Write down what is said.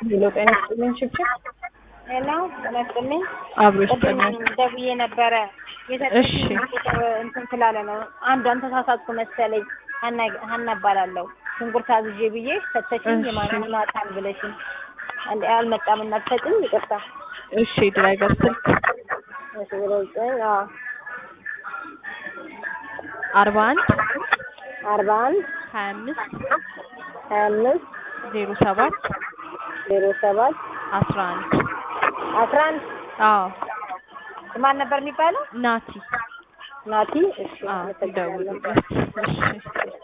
ሄሎ ጤና ይስጥልኝ ችብችብ ሄሎ ጤና ይስጥልኝ። አብሮ ቅድም ይስጥልኝ። ደውዬ ነበረ የሰጠችኝ ቁጥር እንትን ስላለ ነው። አንዷን ተሳሳትኩ መሰለኝ። ሀና ሀና እባላለሁ። ሽንኩርት አዝዤ ብዬ ሰጠችኝ። እሺ። የማን ይማጣል ብለሽኝ አንድ አልመጣም እና ትሰጭኝ። ይቅርታ እሺ ድራይቨር ስልክ እሺ ብሎ ዘጠኝ አዎ አርባ አንድ አርባ አንድ ሀያ አምስት ሀያ አምስት ዜሮ ሰባት ዜሮ ሰባት አስራ አንድ አስራ አንድ አዎ ማን ነበር የሚባለው? ናቲ ናቲ። እሺ አዎ አመሰግናለሁ። ይደውሉለት እሺ